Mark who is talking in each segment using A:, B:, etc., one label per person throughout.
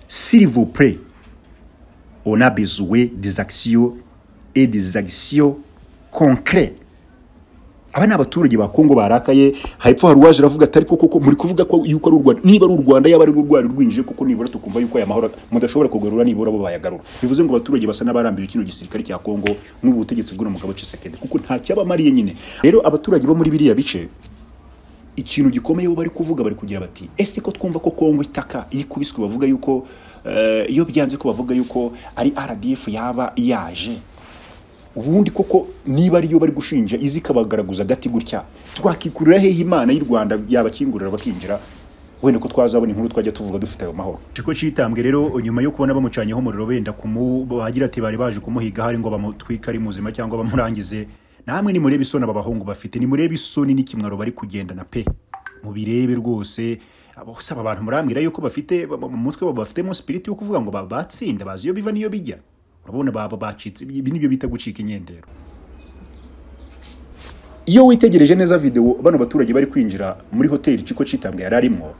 A: s'il vous plaît, on a besoin des actions et des actions concrètes aba ni abaturage ba kongo barakaye hepfo hari uwaje aravuga ati ariko koko muri kuvuga ko yuko ari u rwanda niba ari u rwanda yaba ari urwari rwinjije kuko nibura tukumva yuko aya mahoro mudashobora kugarura nibura bo bayagarura bivuze ngo abaturage basa n'abarambiwe kino gisirikare cya kongo n'ubu butegetsi bw'uno mugabo cisekedi kuko nta cyabamariye nyine rero abaturage bo muri biriya bice ikintu gikomeye bo bari kuvuga bari kugira bati ese ko twumva ko kongo itaka yikubiswe bavuga yuko eh, iyo byanze ko bavuga yuko ari rdf yaba yaje ubundi koko niba ariyo bari gushinja izi ikabagaraguza agati gutya twakikurira hehe imana y'u rwanda yabakingurira bakinjira wenda ko twazabona inkuru twajya tuvuga dufite ayo mahoro
B: Ikigo cyitambwe rero nyuma yo kubona bamucanyeho umuriro benda kumu bagira ati bari baje kumuhiga hari ngo bamutwike ari muzima cyangwa bamurangize namwe nimurebe isoni aba bahungu bafite nimurebe isoni n'ikimwaro bari kugendana pe mubirebe rwose bose aba bantu murambwira yuko bafite ba- ba- mu mutwe baba bafitemo sipiriti yo kuvuga ngo ba- batsinda bazi iyo biva n'iyo bijya urabona baba bacitse ibi nibyo bita gucika inyendero
A: iyo witegereje neza videwo bano baturage bari kwinjira muri hoteli ikigo cyitambwe yari arimo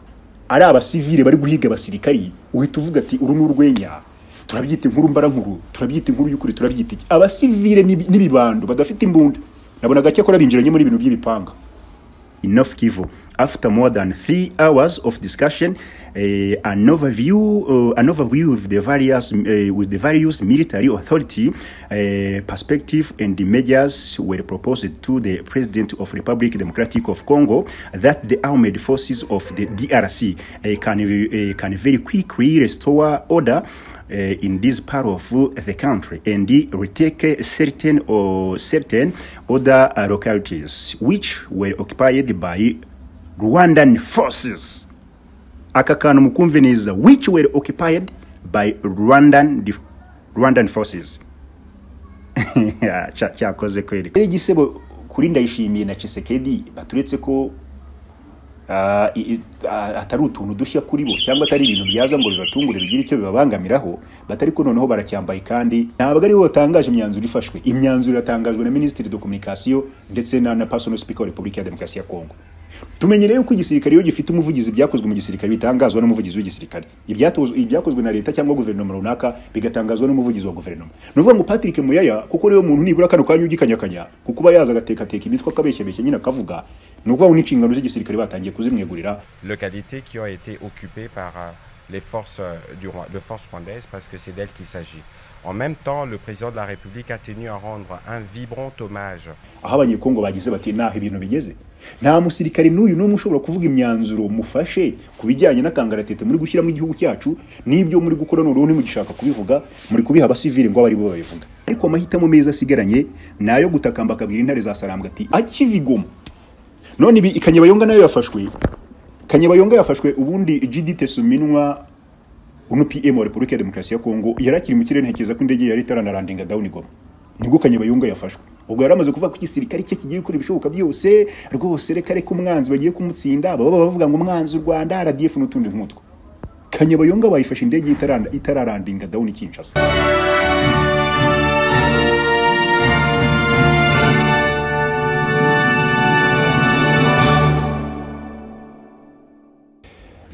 A: ari abasivile bari guhiga abasirikari uhita uvuga ati uru ni urwenya turabyita inkuru mbarankuru turabyita inkuru y'ukuri turabyita iki abasivile n'ibi- n'ibibando badafite imbunda nabona gake ko binjiranye muri ibintu by'ibipanga Enough Kivu. After more than three hours of discussion, eh, an overview, uh, an overview with the various eh, with the various military authority eh, perspective and the measures were proposed to the President of Republic Democratic of Congo that the armed forces of the DRC eh, can eh, can very quickly restore order uh, in this part of the country and retake certain or certain other uh, localities which were occupied by Rwandan forces. Aka kantu mukumve neza which were occupied by Rwandan def- Rwandan forces. Cya- Cyakoze kweli. Rero igisebo kuri ndayishimiye na Chisekedi baturetse ko ah, i- i- ah, atari utuntu dushya kuri bo cyangwa atari ibintu byaza ngo bibatungure bigire icyo bibabangamiraho batari ko noneho baracyambaye kandi ntabwo ari bo batangaje imyanzuro ifashwe imyanzuro iratangajwe na minisitiri de communication ndetse na na personal speaker wa repubulika ya demokarasi ya kongo tumenyereye yuko igisirikare iyo gifite umuvugizi byakozwe mu gisirikare bitangazwa n'umuvugizi w'igisirikare Ibyatozwe- ibyakozwe na leta cyangwa guverinoma runaka bigatangazwa n'umuvugizi wa guverinoma ni ukuvuga ngo patrick muyaya kuko niwe muntu nibura kano kanya ugikanyakanya kuko uba yaza agatekateka imitwe akabeshyabeshya nyine akavuga ni ukuvuga ngo n'inshingano z'igisirikare batangiye kuzimwegurira
C: localités qui ont été occupées par euh, les forces euh, du, Rwa- de forces rwandaises parce que c'est d'elles qu'il s'agit. En même temps, le président de la République a tenu à rendre un vibrant hommage
A: aho abanyekongo bagize bati naho ibintu bigeze nta musirikare n'uyu n'umwe ushobora kuvuga imyanzuro mufashe ku bijyanye n'akangaratete muri gushyiramo igihugu cyacu n'ibyo muri gukora noneho ntimugishaka kubivuga muri kubiha abasivili ngo abe ari bo babivuga ariko amahitamo meza asigaranye ni ayo gutakamba akabwira intare za sarambwa ati akivigoma none ibi kanyabayonga nayo yafashwe kanyabayonga yafashwe ubundi gd tesuminwa uno PM wa Repubulika ya Demokarasi ya Kongo yari akiri mu kirere ntekereza ko indege yari itaranarandinga down Goma nibwo Kanyabayonga yafashwe ubwo yari amaze kuvuga ko igisirikare cye kigiye gukora ibishoboka byose rwose reka reka umwanzi bagiye kumutsinda baba bavuga ngo umwanzi u Rwanda RDF n'utundi nk'utwo Kanyabayonga bayifashe indege itaranda itararandinga down Kinshasa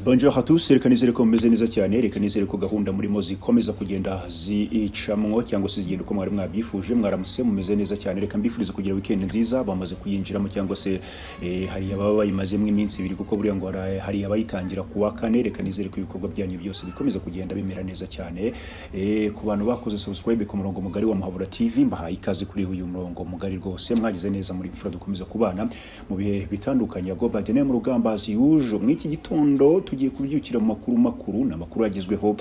A: Bonjour à tous, reka nizere ko mumeze neza cyane, reka nizere ko gahunda murimo zikomeza kugenda zicamwo cyangwa se zigenda uko mwari mwabyifuje, mwaramutse mumeze neza cyane, reka mbifurize kugira weekend nziza, bamaze kuyinjiramo cyangwa se eh, hari ababa bayimazemo iminsi ibiri kuko buriya ngo hari- hari abayitangira kuwa kane, reka nizere ko ibikorwa byanyu byose bikomeza kugenda bimera neza cyane, eh, ku bantu bakoze subscribe ku murongo mugari wa Muhabura TV, mbahaye ikaze kuri uyu murongo mugari rwose, mwagize neza muri mfura dukomeza kubana mu bihe bitandukanye ya Go Biden mu rugamba as usual, mw'iki gitondo tugiye kubyukira mu makuru makuru ni amakuru agezweho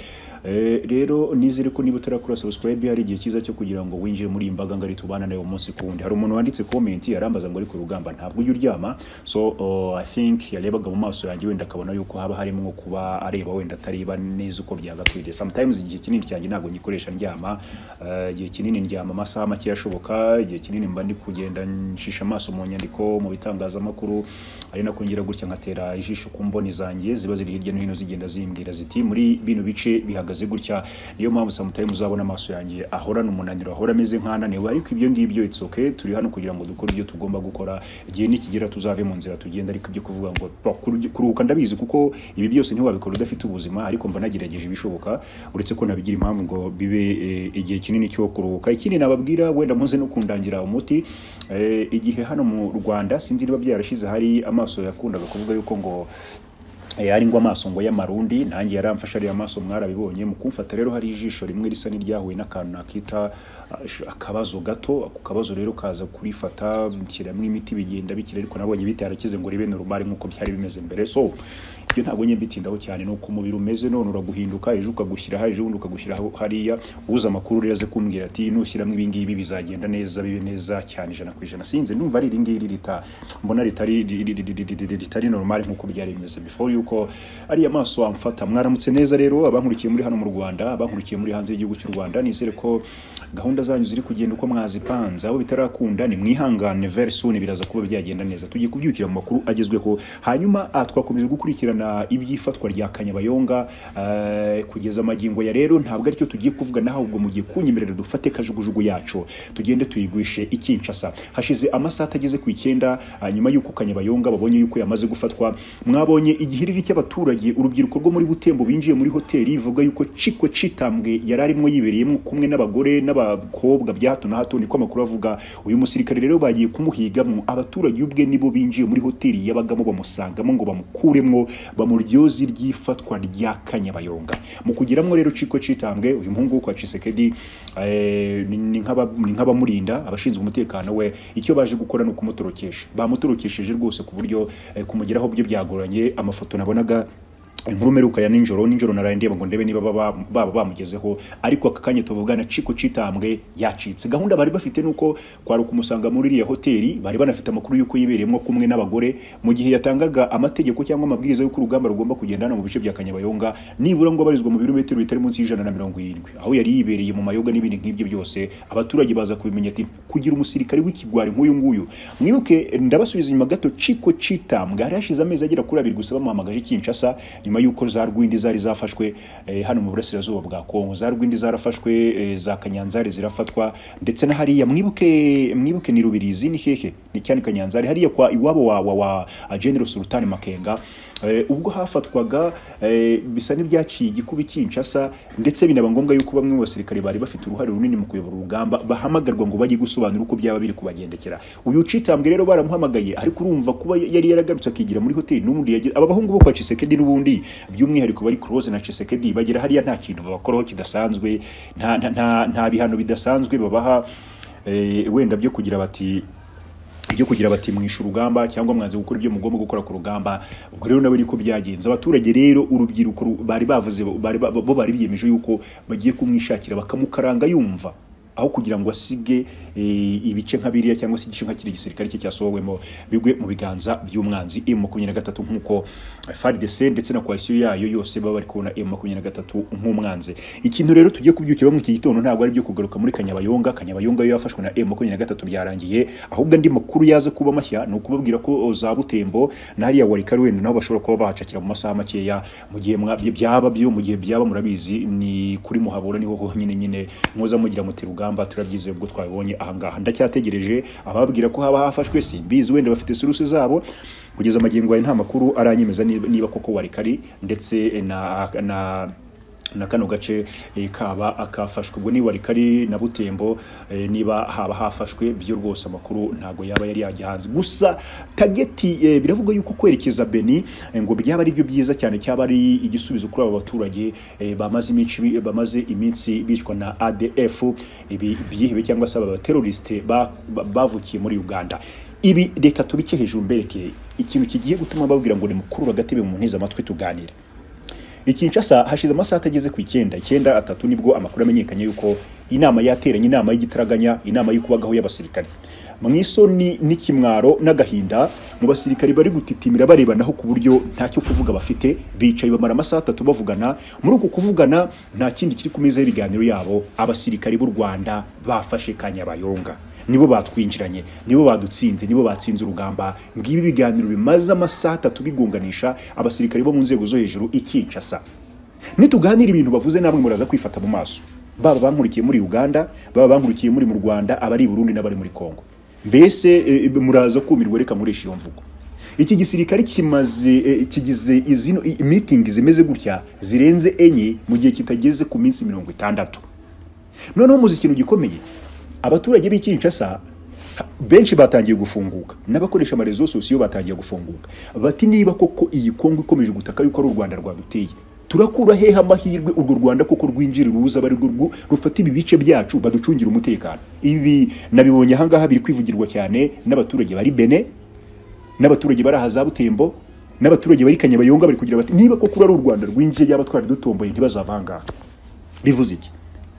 A: Eh, rero nizere ko niba utarakora subscribe hari igihe cyiza cyo kugira ngo winjire muri iyi mbaga ngari tubana nayo umunsi ku wundi hari umuntu wanditse comment arambaza ngo ari ku rugamba ntabwo ujya uryama so uh, i think yarebaga mu maso yanjye wenda akabona yuko haba harimo nko kuba areba wenda atareba neza uko byagakwiriye sometimes igihe kinini cyanjye ntabwo ngikoresha ndyama Eh, igihe kinini ndyama amasaha make ashoboka igihe kinini mba ndi kugenda nshisha amaso mu nyandiko mu bitangazamakuru ari nako ngira gutya nkatera ijisho ku mboni zanjye ziba ziri ziri hirya no hino zigenda zimbwira ziti muri bino bice bihagaze gutya niyo mpamvu samutayi muzabona amaso yanjye ahorana umunaniro ahora ameze nk'ananiwe ariko ibyo ngibyo it's okay turi hano kugira ngo dukore ibyo tugomba gukora igihe nikigera tuzave mu nzira tugenda ariko ibyo kuvuga ngo "Bon, kuru- kuruhuka ndabizi kuko ibi byose ntiwabikora udafite ubuzima ariko mba nagerageje ibishoboka uretse ko nabigira impamvu ngo bibe eh, igihe kinini cyo kuruhuka ikindi nababwira wenda muze no kundangira umuti eh, igihe hano mu rwanda sinzi niba byarashize hari amaso yakundaga kuvuga yuko ngo Eh, ari ngo amaso ngo y'amarundi nanjye yaramfashe ariya maso mwarabibonye mu kumfata rero hari ijisho rimwe risa n'iryahuye n'akantu nakita ah, sh- akabazo gato ako kabazo rero kaza kurifata nshyiramo imiti bigenda bikira ariko nabonye bitarakize ngo ribe normal nk'uko byari bimeze mbere so ibyo ntabwo njye mbitindaho cyane ni uko umubiri umeze none uraguhinduka ejo ukagushyira aha ejo bundi ukagushyira aho- hariya uza amakuru rero aze kumbwira ati nushyiramo ibi ngibi bizagenda neza bibe neza cyane ijana ku ijana sinzi ndumva ari iri ngiri rita mbona ritari ri- ri- ri- ri- ri- ritari normal nk'uko byari bimeze before yuko ariya maso amfata mwaramutse neza rero abankurikiye muri hano mu Rwanda abankurikiye muri hanze y'igihugu cy'u Rwanda nizere ko gahunda zanyu ziri kugenda uko mwazipanze aho bitarakunda ni mwihangane very soon biraza kuba byagenda neza tugiye kubyukira mu makuru agezweho hanyuma ah, twakomeje gukurikirana iby'ifatwa rya Kanyabayonga eh, kugeza amagingo ya rero ntabwo aricyo tugiye kuvuga naho ahubwo mu gihe kunyemerera dufate kajugujugu yacu tugende tuyigwishe ikinshasa hashize amasaha atageze ku icyenda ah, nyuma y'uko kanyabayonga babonye yuko yamaze gufatwa mwabonye igihiriri cy'abaturage urubyiruko rwo muri butembo binjiye muri hoteli ivuga yuko ciko citambwe yari arimo yibereyemo kumwe n'abagore n'abakobwa bya hato na hato niko amakuru avuga uyu musirikare rero bagiye kumuhigamo abaturage ubwe nibo binjiye muri hoteli yabagamo bamusangamo ngo bamukuremwo bamuryoze ry'ifatwa rya kanyabayonga mu kugiramwo rero ciko citambwe uyu muhungu wo kwa Chisekedi eh, ni ni nk'aba- ni nk'abamurinda abashinzwe umutekano we icyo baje gukora ni ukumutorokesha bamutorokesheje rwose ku buryo eh, kumugeraho byo byagoranye amafoto nabonaga inkuru mperuka ya ninjoro ninjoro naraye ndeba ngo ndebe niba baba baba bamugezeho ariko aka kanya tuvugana ciko citambwe yacitse gahunda bari bafite nuko kwaruka umusanga muri iriya hoteli bari banafite amakuru y'uko yibereyemo kumwe n'abagore mu gihe yatangaga amategeko cyangwa amabwiriza y'uko urugamba rugomba kugenda hano mu bice bya Kanyabayonga nibura ngo abarizwa mu birometero bitari munsi y'ijana na mirongo irindwi aho yari yibereye mu mayoga n'ibindi nk'ibyo byose abaturage baza kubimenya ati kugira umusirikare w'ikigwari nk'uyu nguyu mwibuke ndabasubiza inyuma gato ciko citambwe hari hashize amezi agera kuri abiri gusa bamuhamagaje Kinshasa nyuma y'uko za rwindi zari zafashwe eh, hano mu burasirazuba bwa Kongo za rwindi zarafashwe eh, za kanyanzari zirafatwa ndetse na hariya mwibuke mwibuke ni rubirizi ni hehe ni cyane kanyanzari hariya kwa iwabo wa wa, wa uh, General Sultan Makenga Eh, ubwo hafatwaga eh, bisa n'ibyaciye igikubi Kinshasa ndetse binaba ngombwa yuko bamwe mu basirikare bari bafite uruhare runini mu kuyobora urugamba bahamagarwa ngo bajye gusobanura uko byaba biri kubagendekera uyu citambwe rero baramuhamagaye ariko urumva kuba yari yaragarutse akigira muri hoteli n'ubundi yagira aba bahungu bo kwa Chisekedi n'ubundi by'umwihariko bari Close na Chisekedi bagira hariya nta kintu babakoraho kidasanzwe nta nta nta- nta bihano bidasanzwe babaha eh, wenda byo kugira bati ibyo kugira bati mwishe urugamba cyangwa mwanze gukora ibyo mugomba gukora ku rugamba ubwo rero nawe niko byagenze abaturage rero urubyiruko ru- bari bavuze bari ba- bo bari biyemeje yuko bagiye kumwishakira bakamukaranga yumva aho kugira ngo asige eh, ibice nka biriya cyangwa se igice nka kiri gisirikare cye cyasohowemo bigwe mu biganza by'umwanzi M makumyabiri na gatatu nk'uko FARDC ndetse na coalition yayo yose baba bari kubona M makumyabiri na gatatu nk'umwanzi ikintu rero tugiye kubyukira mu iki gitondo ntabwo ari byo kugaruka muri Kanyabayonga Kanyabayonga yo yafashwe na M makumyabiri na gatatu byarangiye ahubwo andi makuru yaza kuba mashya ni ukubabwira ko o, za Butembo na hariya warikari wenda nabo bashobora kuba bahacakira mu masaha makeya mu gihe mwa- byaba byo mu gihe byaba murabizi ni kuri muhabura niho honyine nyine muza mugira muti rugamba turabyize ubwo twabibonye ahangaha ndacyategereje ababwira ko haba hafashwe simbizi wenda bafite suruse zabo kugeza amagingo yawe nta makuru aranyemeza niba niba koko warikari ndetse na na na kano gace eh, kaba akafashwe ubwo niba rikari na butembo eh, niba haba hafashwe byo rwose amakuru ntago yaba yari yajya hanze gusa tageti eh, biravuga yuko kwerekeza beni eh, ngo byaba ari byo byiza cyane cyaba ari igisubizo kuri aba baturage eh, bamaze iminsi bi- bamaze iminsi bicwa na ADF ibi byihebe cyangwa se aba teroriste bavukiye muri Uganda ibi reka tubice hejuru mberekeye ikintu kigiye gutuma babwira ngo nimukurura agatebe mu ntiza amatwi tuganire i Kinshasa hashize amasaha atageze ku icyenda icyenda atatu nibwo amakuru amenyekanye yuko inama yateranye inama y'igitaraganya inama y'ukubagaho y'abasirikare mu isoni n'ikimwaro n'agahinda mu basirikare bari gutitimira barebanaho ku buryo ntacyo kuvuga bafite bicaye bamara amasaha atatu bavugana muri uko kuvugana nta kindi kiri ku meza y'ibiganiro yabo abasirikare b'u Rwanda bafashe Kanyabayonga nibo batwinjiranye nibo badutsinze nibo batsinze urugamba ngibi ibiganiro bimaze amasaha atatu bigunganisha abasirikare bo mu nzego zo hejuru i Kinshasa nituganira ibintu bavuze namwe muraza kwifata mu maso baba bankurikiye muri Uganda baba bankurikiye muri mu Rwanda abari i Burundi n'abari muri Kongo mbese eh, muraza kumirwa reka murisha iyo mvugo iki gisirikare kimaze eh, kigize izino i- meeting zimeze gutya zirenze enye mu gihe kitageze ku minsi mirongo itandatu noneho muzi ikintu gikomeye abaturage b'i Kinshasa ha- benshi batangiye gufunguka n'abakoresha amarezo sosiyo batangiye gufunguka bati niba koko iyi kongo ikomeje gutaka yuko ari u rwanda rwaduteye turakura hehe amahirwe urwo rwanda koko rwinjira ruza bari rufata ibi bice byacu baducungira umutekano ibi nabibonye ahangaha biri kwivugirwa cyane n'abaturage bari bene n'abaturage bari aha za butembo n'abaturage bari kanyabayonga bari kugira bati niba koko ari u rwanda rwinjiye yaba twari dutomboye ntibazavangaha bivuze iki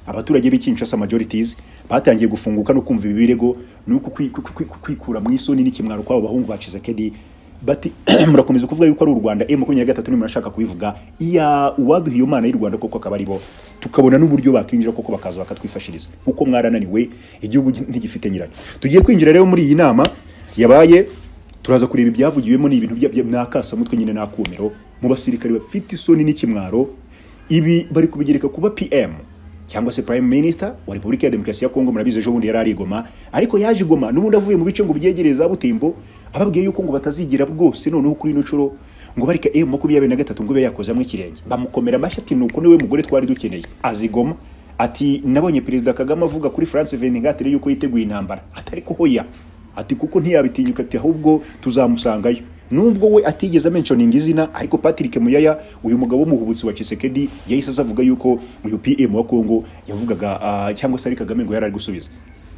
A: abaturage b'i Kinshasa majorities batangiye gufunguka no kumva ibi birego nuko kwi- kwi- kwi- kwikura mu isoni n'ikimwaro kw'abo bahungu ba Tshisekedi bati murakomeza kuvuga yuko ari u Rwanda M23 nimwe murashaka kubivuga iya uwaduhiye Imana y'u Rwanda koko akaba ari bo tukabona n'uburyo bakinjira koko bakaza bakatwifashiriza kuko mwarananiwe igihugu ntigifite nyiracyo tugiye kwinjira rero muri iyi nama yabaye turaza kureba ibyavugiwemo ni ibintu bya n'akasamutwe nyine n'akumiro mu basirikare bafite isoni n'ikimwaro ibi bari kubigereka kuba PM cyangwa se Prime Minister wa Repubulika ya Demokarasi ya Kongo murabizi ejo bundi yari arigoma ariko yaje igoma n'ubundi avuye mu bice ngo byegereye za Butembo ababwiye yuko ngo batazigira bwose noneho kuri ino nshuro ngo bareka M makumyabiri na gatatu ngo ibe yakozamo ikirenge bamukomera amashyi ati nuko niwe mugore twari dukeneye azigoma ati nabonye perezida Kagame avuga kuri France 24 yuko yiteguye intambara atari hoya ati kuko ntiyabitinyuka ati ahubwo tuzamusangayo nubwo we atigeze mentioning izina ariko Patrick Muyaya uyu mugabo w'umuhubutsi wa Chisekedi yahise aza avuga yuko uyu PM wa Kongo yavugaga ah, cyangwa se ari Kagame ngo yari ari gusubiza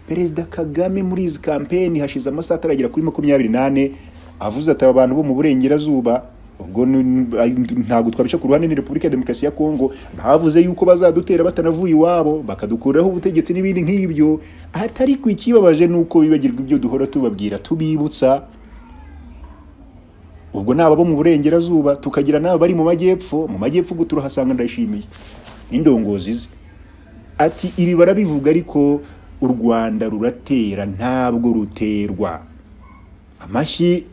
A: Perezida Kagame muri izi campaign hashize amasaha ataragera kuri makumyabiri nane avuze ati abantu bo mu burengerazuba ubwo ni- ntabwo twabica ku ruhande ni Repubulika ya Demokarasi ya Kongo bavuze yuko bazadutera batanavuye iwabo bakadukuraho ubutegetsi n'ibindi nk'ibyo atari ku ikibabaje nuko bibagirwa ibyo duhora tubabwira tubibutsa ubwo ni ababo mu burengerazuba tukagira n'aba bari mu majyepfo mu majyepfo ubwo turahasanga ndayishimiye n'indongozi ze ati ibi barabivuga ariko u Rwanda ruratera ntabwo ruterwa amashyi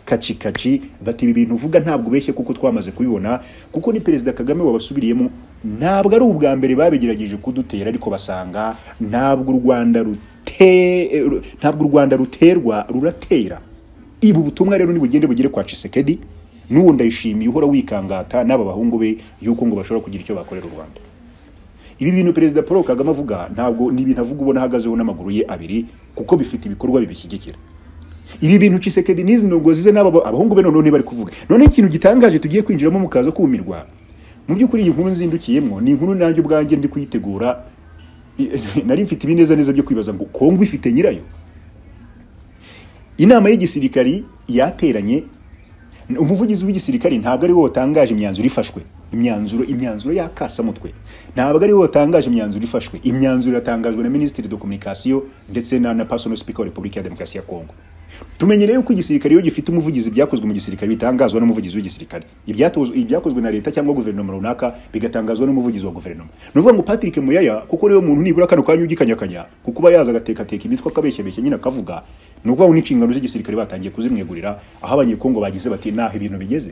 A: kaci kaci bati ibi bintu uvuga ntabwo ubeshye kuko twamaze kubibona kuko ni perezida kagame wabasubiriyemo ntabwo ari ubwa mbere babigerageje kudutera ariko basanga ntabwo u rwanda rute ntabwo u rwanda ruterwa ruratera ibu ubutumwa rero nibugende bugere kwa cisekedi n'uwo ndayishimiye uhora wikangata n'aba bahungu be yuko ngo bashobora kugira icyo bakorera u rwanda ibi bintu perezida paul kagame avuga ntabwo ni ibintu avuga ubona ahagazeho n'amaguru ye abiri kuko bifite ibikorwa bibishyigikira ibi bintu Chisekedi n'izi ndogozi ze n'aba abahungu be noneho ntibari kuvuga none ikintu gitangaje tugiye kwinjiramo mukaza kumirwa mu by'ukuri iyi nkuru nzindukiyemo ni inkuru nanjye ubwanjye ndi kuyitegura nari mfite ibineza neza byo kwibaza ngo kongo ifite nyirayo inama y'igisirikari yateranye umuvugizi w'igisirikari ntabwo ari we watangaje imyanzuro ifashwe imyanzuro imyanzuro y'akasamutwe ntabwo ari we watangaje imyanzuro ifashwe imyanzuro yatangajwe na minisitiri de communication ndetse na na personal speaker wa repubulika ya demokarasi ya kongo tumenyereye yuko igisirikare iyo gifite umuvugizi byakozwe mu gisirikare bitangazwa n'umuvugizi w'igisirikare Ibyatozwe- ibyakozwe na leta cyangwa guverinoma runaka bigatangazwa n'umuvugizi wa guverinoma ni ukuvuga ngo patrick muyaya kuko niwe muntu nibura kano kanya ugikanyakanya kuko uba yaza agatekateka imitwe akabeshyabeshya nyine akavuga ni ukuvuga ngo n'inshingano z'igisirikare batangiye kuzimwegurira aho abanyekongo bagize bati naho ibintu bigeze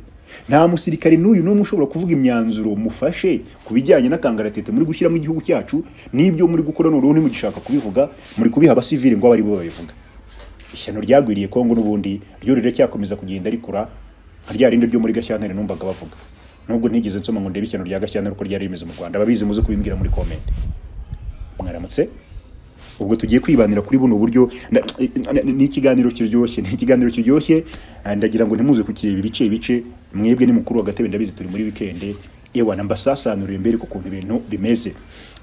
A: nta musirikare n'uyu n'umwe ushobora kuvuga imyanzuro mufashe ku bijyanye n'akangaratete muri gushyiramo igihugu cyacu n'ibyo muri gukora noneho nimugishaka kubivuga muri kubiha abasivili ngo abe ari bo babivuga ishyano ryagwiriye kongo n'ubundi ryo riracyakomeza kugenda rikura nka rya rindi ryo muri gashyantare numvaga bavuga nubwo ntigeze nsoma ngo ndebe ishyano rya gashyantare uko ryari rimeze mu rwanda ababizi muze kubimbwira muri komenti mwaramutse ubwo tugiye kwibanira kuri buno buryo nda- ni ikiganiro kiryoshye ni ikiganiro kiryoshye eh, ndagira ngo ntimuze kukireba ibice ibice mwebwe ni mukuru wa gatebe ndabizi turi muri wikende yewe nambasasanurira imbere ku kuntu ibintu bimeze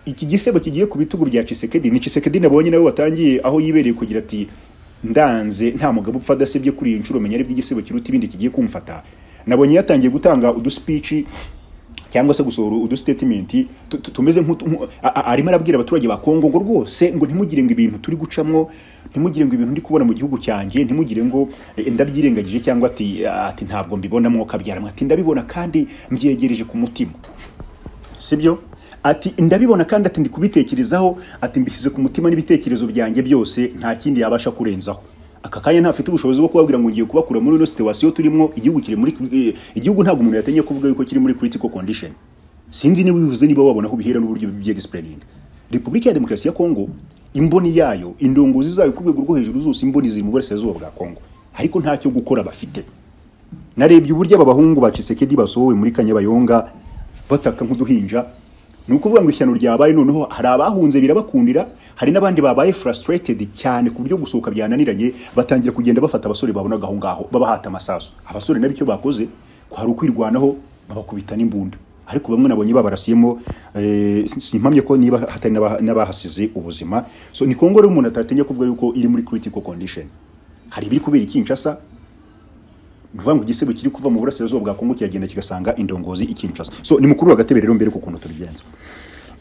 A: iki gisebo kigiye ku bitugu bya Chisekedi ni Chisekedi nabonye nawe watangiye aho yibereye kugira ati ndanze nta mugabo upfa adasebye kuri iyi nshuro menya aribwo igisebo kiruta ibindi kigiye kumfata nabonye yatangiye gutanga uduspici cyangwa se gusohora udustatement tu- tu- tumeze nk'utu- nku- a- a- arimo arabwira abaturage ba Kongo ngo rwose ngo ntimugire ngo ibintu turi gucamwo ntimugire ngo ibintu ndi kubona mu gihugu cyanjye ntimugire ngo eh, ndabyirengagije cyangwa ati ati ntabwo mbibonamo kabyara ati ndabibona kandi mbyegereje ku mutima sibyo ati ndabibona kandi ati ndi kubitekerezaho ati mbishyize ku mutima n'ibitekerezo byanjye byose nta kindi yabasha kurenzaho aka kanya ntafite ubushobozi bwo kubabwira ngo ngiye kubakura muri ino situwasiyo turimo igihugu kiri muri eh, igihugu ntabwo umuntu yatenye kuvuga yuko kiri muri critical condition sinzi niba ubivuze niba wabona aho bihera n'uburyo by'explaining repubulika ya demokarasi ya kongo imboni yayo indongozi zayo ku rwego rwo hejuru zose imboni ziri mu burasirazuba bwa kongo ariko ntacyo gukora bafite narebye uburyo aba bahungu ba Kisekedi basohowe muri Kanyabayonga bataka nk'uduhinja ni ukuvuga ngo ishyano ryabaye noneho hari abahunze birabakundira hari n'abandi babaye frustrated cyane ku buryo gusohoka byananiranye batangira kugenda bafata abasore babonaga aho ngaho babahata amasasu abasore nabo icyo bakoze kwari ukwirwanaho babakubita n'imbunda ariko bamwe nabonye babarasiyemo eh, simpamye ko niba hatari n'aba- n'abahasize ubuzima so ni kongo rero umuntu atatinya kuvuga yuko iri muri critical condition hari ibiri kubera i Kinshasa ni ukuvuga ngo igisebo kiri kuva mu burasirazuba bwa kongo kiragenda kigasanga indongozi i Kinshasa so ni mukuru wa gatebe rero mbere ku kuntu tubigenza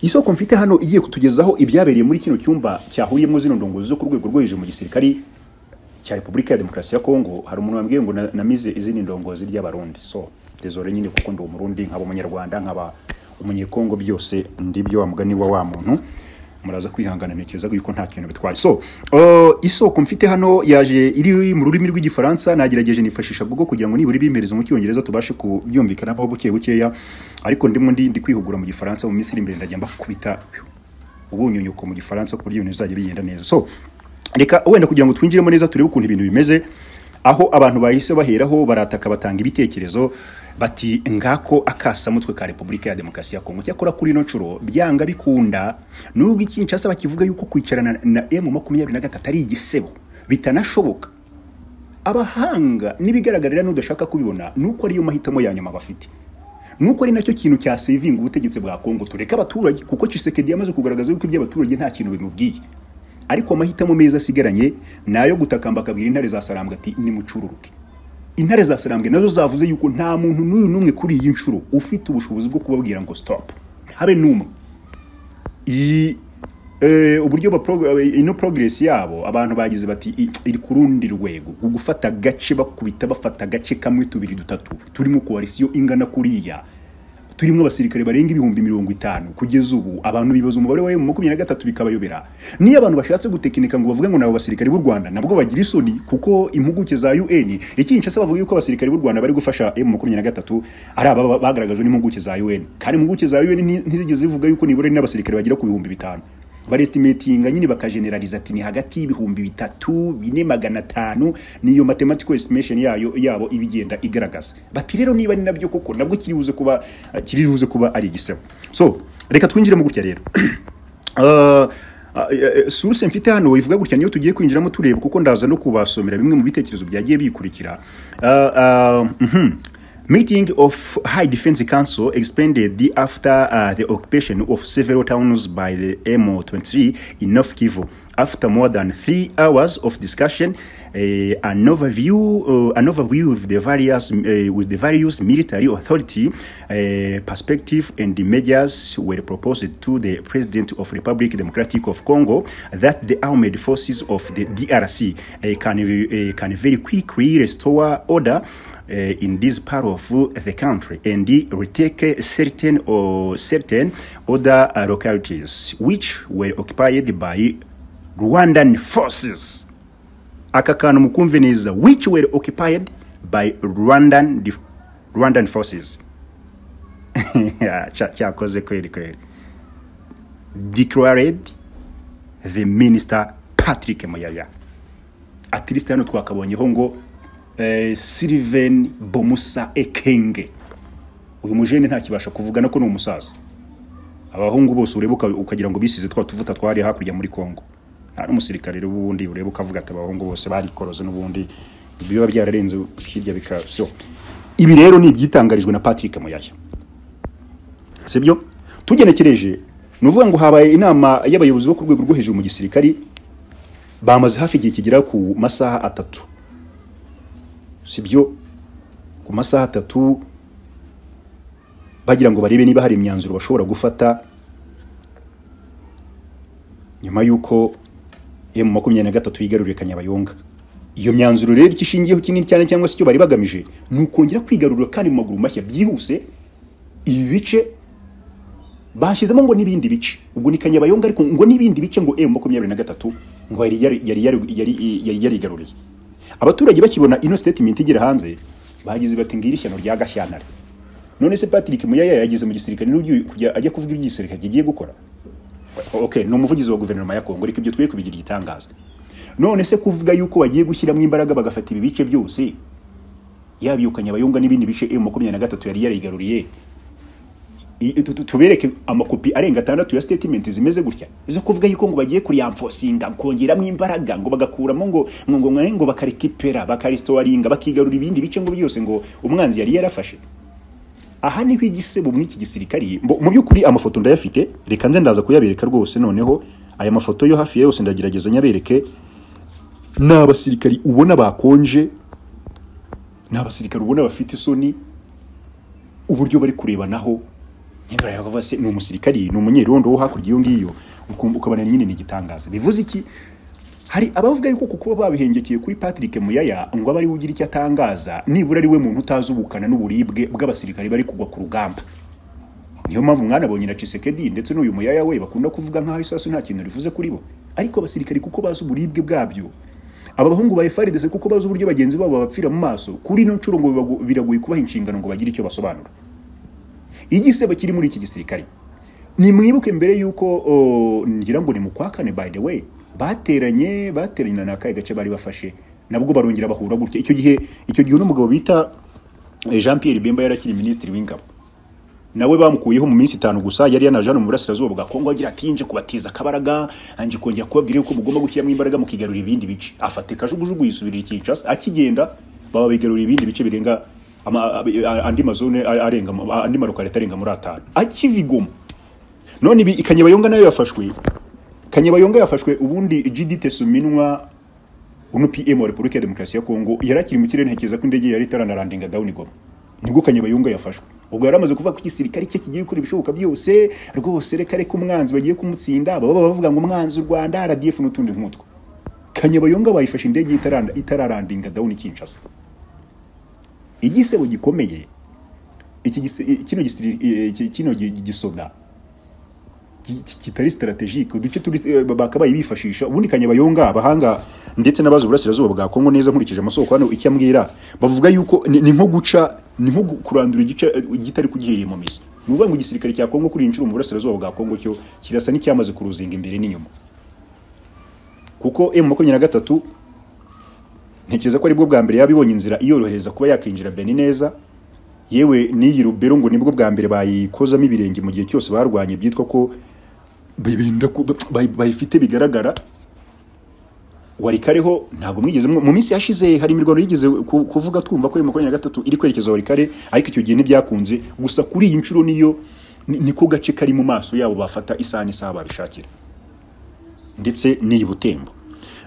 A: isoko mfite hano igiye kutugezaho ibyabereye muri kino cyumba cyahuriyemo zino ndongozi zo ku rwego rwo hejuru mu gisirikari cya repubulika ya demokarasi ya kongo hari umuntu wambwiye ngo na- namize izindi ndongozi ry'abarundi so dezore nyine kuko ndi umurundi nkaba umunyarwanda nkaba umunyekongo byose ndibyo wa mugani wa wa muntu muraza kwihangana ntekereza yuko nta kintu bitwaye so uh, isoko mfite hano yaje iri mu rurimi rw'igifaransa nagerageje nifashisha google kugira ngo nibura ibimpereza mu cyongereza tubashe kubyumvikanaho buke bukeya ariko ndimo ndi ndi kwihugura mu gifaransa mu minsi iri imbere ndajya mbakubita ubunyunyuko mu gifaransa ku buryo ibintu bizajya bigenda neza so reka wenda kugira ngo twinjiremo neza turebe ukuntu ibintu bimeze aho abantu bahise baheraho barataka batanga ibitekerezo bati ngako akasamutwe ka repubulika ya demokarasi ya kongo cyakora kuri ino nshuro byanga bikunda nubwo ikinshasa bakivuga yuko kwicarana na emu makumyabiri na gatatu ari igisebo bitanashoboka abahanga n'ibigaragarira n'udashaka kubibona ni uko ariyo mahitamo ya nyuma bafite nuko ari nacyo kintu cya sevinga ubutegetsi bwa Kongo tureka abaturage kuko Tshisekedi yamaze kugaragaza yuko iby'abaturage nta kintu bimubwiye ariko amahitamo meza asigaranye nayo gutakamba akabwira intare za Sarambwe ati nimucururuke intare za Sarambwe nazo zavuze yuko nta muntu n'uyu n'umwe kuri iyi nshuro ufite ubushobozi bwo kubabwira ngo stop habe n'umwe iyi eh, uburyo ba prog- eh, ino progress yabo abantu bagize bati "I- iri ku rundi rwego ku gufata agace bakubita bafata agace kamwe tubiri dutatu turimo koalisiyo ingana kuriya turimo abasirikare barenga ibihumbi mirongo itanu kugeza ubu abantu bibaza umubare wa emu makumyabiri na gatatu bikabayobera niyo abantu bashatse gutekinika ngo bavuge ngo nabo basirikare b'u rwanda nabwo bagira isoni kuko impuguke za un ikinshasa bavuga yuko abasirikare b'u rwanda bari gufasha emu makumyabiri na gatatu ari aba ba- bagaragajwe n'impuguke za un kandi impuguke za un nti- ntizigeze zivuga yuko nibura ari n'abasirikare bagira ku bihumbi bitanu barestimatinga nyine bakageneraliza ati ni hagati y'ibihumbi bitatu bine magana atanu niyo mathematical estimation yayo yabo iba igenda igaragaza bati rero niba ni nabyo koko nabwo kiribuze kuba kiribuze kuba ari igisebo so reka twinjiremo gutya rero Uh, uh, source mfite hano ivuga gutya niyo tugiye kwinjiramo tureba kuko ndaza no kubasomera bimwe mu bitekerezo byagiye bikurikira Uh, uh, mhm. Meeting of High Defense Council expanded the after uh, the occupation of several towns by the M23 in North Kivu. After more than three hours of discussion, eh, an overview, uh, an overview of the various eh, with the various military authority eh, perspective and the measures were proposed to the President of Republic Democratic of Congo that the armed forces of the DRC eh, can eh, can very quickly restore order uh, in this part of uh, the country and uh, retake uh, certain or certain other uh, localities which were occupied by Rwandan forces. Aka kantu mukumve neza which were occupied by Rwandan def- Rwandan forces. Cya- Cyakoze kweli kweli. Declared the minister Patrick Muyaya. At least hano twakabonyeho ngo eh, Sylvain Bomusa Ekenge uyu mujene ntakibasha kuvuga nako ni umusaza abahungu bose ureba uka- ukagira ngo bisize twa tuvuta twari hakurya muri Kongo nta n'umusirikare rero ubundi ureba ukavuga ati abahungu bose barikoroze n'ubundi biba byararenze hirya bika so ibi rero ni ibyitangarijwe na Patrick Muyaya sibyo tugenekereje ni uvuga ngo habaye inama y'abayobozi bo ku rwego rwo hejuru mu gisirikari bamaze hafi igihe kigera ku masaha atatu sibyo ku masaha atatu bagira ngo barebe niba hari imyanzuro bashobora gufata nyuma y'uko emu makumyabiri na gatatu yigaruriye kanyabayonga iyo myanzuro rero icyo ishingiyeho kinini cyane cyangwa se icyo bari bagamije ni ukongera kwigarurira kandi mu maguru mashya byihuse ibi bice bashyizemo ngo n'ibindi bice ubwo ni kanyabayonga ariko ngo n'ibindi bice ngo m makumyabiri na gatatu ngo yari yari yari yari- yari- yari yarigaruriye abaturage bakibona ino statement igera hanze bagize bati ngira ishyano rya gashyantare none se patrick muyaya yageze mu gisirikare n'ugiye kujya ajya kuvuga iby'igisirikare kigiye gukora okay ni umuvugizi wa guverinoma ya kongo reka ibyo twe kubigira igitangaza none se kuvuga yuko bagiye gushyiramo imbaraga bagafata ibi bice byose yaba iyo kanyabayonga n'ibindi bice m makumyabiri na gatatu yari yarigaruriye I- tu- tu- tubereke amakopi arenga atandatu ya statement zimeze gutya zo kuvuga yuko ngo bagiye kuriamfosinga kongeramo imbaraga ngo bagakuramo ngo ngo ngo ngo bakarikipera bakaristoringa bakigarura ibindi bice ngo byose ngo umwanzi yari yarafashe aha niho igisebo mw'iki gisirikari mbo- mu by'ukuri amafoto ndayafite reka nze ndaza kuyabereka rwose noneho aya mafoto yo hafi ya yose ndagerageza nyabereke ni abasirikari ubona bakonje ni abasirikari ubona bafite isoni uburyo bari kurebanaho nyine yavuga se ni umusirikari ni umunyerondo wo hakurya iyo ngiyo ukumva ukabona nyine ni igitangaza bivuze iki hari abavuga yuko kuko kuba babihengekeye kuri Patrick Muyaya ngo aba ari we ugira icyo atangaza nibura ari we muntu utazi ubukana n'uburibwe bw'abasirikari bari kugwa ku rugamba niyo mpamvu mwanabonye na Chisekedi ndetse n'uyu Muyaya we bakunda kuvuga nk'aho isasu nta kintu rivuze kuri bo ariko abasirikari kuko bazi uburibwe bwabyo aba bahungu ba FARDC kuko bazi uburyo bagenzi babo babapfira mu maso kuri ino nshuro ngo bibago- biragoye kubaha inshingano ngo bagire icyo basobanura igisebo kiri muri iki gisirikare nimwibuke mbere y'uko o, ngira ngo ni mu kwa kane by the way bateranye bateranye na nakaye gace bari bafashe nabwo barongera bahura gutya icyo gihe icyo gihe n'umugabo bita eh, Jean Pierre Bemba yari akiri minisitiri w'ingabo nawe bamukuyeho mu minsi itanu gusa yari yanajana mu burasirazuba bwa Kongo agira ati nje kubatiza akabaraga anje kongera kubabwira yuko mugomba gushyiramo imbaraga mukigarurira ibindi bice afata kajugujugu yisubirira Kinshasa akigenda baba bigarurira ibindi bice birenga ama- a- andi mazone arenga mu- andi marokareta arenga muri atanu akiva i Goma none ibi kanyabayonga nayo yafashwe kanyabayonga yafashwe ubundi GD Tesuminwa uno PM wa Republika ya Demokarasi ya Kongo yari akiri mu kirere ntekereza ko indege yari itaranarandinga down i Goma nibwo Kanyabayonga yafashwe ubwo yari amaze kuvuga ko igisirikare cye kigiye gukora ibishoboka byose rwose reka reka umwanzi bagiye kumutsinda baba bavuga ngo umwanzi u Rwanda RDF n'utundi nk'utwo Kanyabayonga bayifashe indege itaranda itararandinga down Kinshasa igisebo gikomeye iki gise- kino gisiri- eh, kino gi- gisoda ki- ki- kitari strategique uduce turi eh, bakabaye bifashisha ubundi kanyabayonga abahanga ndetse n'abazi uburasirazuba bwa Kongo neza nkurikije amasoko hano icyo ambwira bavuga yuko ni ni nko guca ni nko gu- kurandura igice eh, igitari kugihereye mu mizi ni ukuvuga ngo igisirikare cya Kongo kuri iyi nshuro mu burasirazuba bwa Kongo cyo kirasa n'icyamaze kuruzinga imbere n'inyuma kuko M makumyabiri na gatatu ntekereza ko aribwo bwa mbere yabibonye inzira iyorohereza kuba yakinjira Benin neza yewe n'iyi rubero ngo nibwo bwa mbere bayikozamo ibirenge mu gihe cyose barwanye byitwa ko bibinda ku- bayi- bayifite bigaragara warikareho ntabwo mwigeze mu mu minsi yashize hari imirwano yigeze ku- kuvuga twumva ko iyo makumyabiri na gatatu iri kwerekeza warikare ariko icyo gihe ntibyakunze gusa kuri iyi nshuro niyo ni- niko gace kari mu maso yabo bafata isaha n'isaha babishakira ndetse n'iyi butembo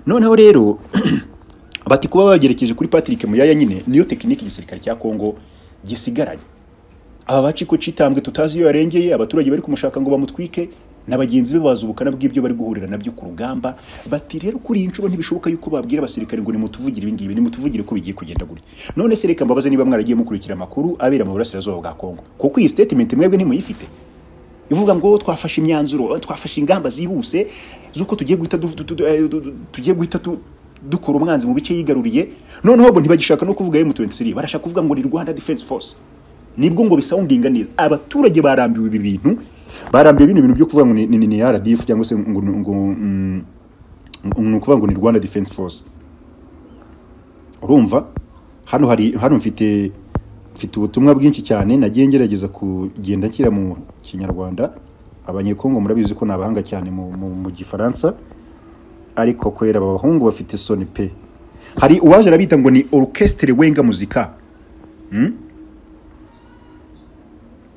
A: noneho rero bati kuba bagerekeje kuri Patrick Muyaya nyine niyo tekinike igisirikare cya Kongo gisigaranye aba baci ko citambwe tutazi iyo yarengeye abaturage bari kumushaka ngo bamutwike n'abagenzi be bazi ubukana bw'ibyo bari guhurira nabyo ku rugamba bati rero kuri iyi nshuro ntibishoboka yuko babwira abasirikare ngo nimutuvugire ibi ngibi nimutuvugire ko bigiye kugenda gutya none se reka mbabaze niba mwaragiye mukurikira amakuru abera mu burasirazuba bwa Kongo kuko iyi statement mwebwe ntimuyifite ivuga ngo twafashe imyanzuro twafashe ingamba zihuse z'uko tugiye guhita du- du- du- eh, du- du- tugiye guhita tu- dukora umwanzi mu bice yigaruriye noneho bo ntibagishaka no kuvuga M23 barashaka kuvuga ngo ni Rwanda Defense Force nibwo ngo bisawundinga neza abaturage barambiwe ibi bintu barambiwe bino bintu byo kuvuga ngo ni, ni, ni RDF cyangwa se ngo ngo mm, ni ukuvuga ngo ni Rwanda Defense Force urumva hano hari hano mfite mfite ubutumwa bwinshi cyane nagiye ngerageza kugenda nshyira mu kinyarwanda abanyekongo murabizi ko ni abahanga cyane mu, mu, mu gifaransa ariko kwera aba bahungu bafite soni pe hari uwaje arabita ngo ni orchestre wenga muzika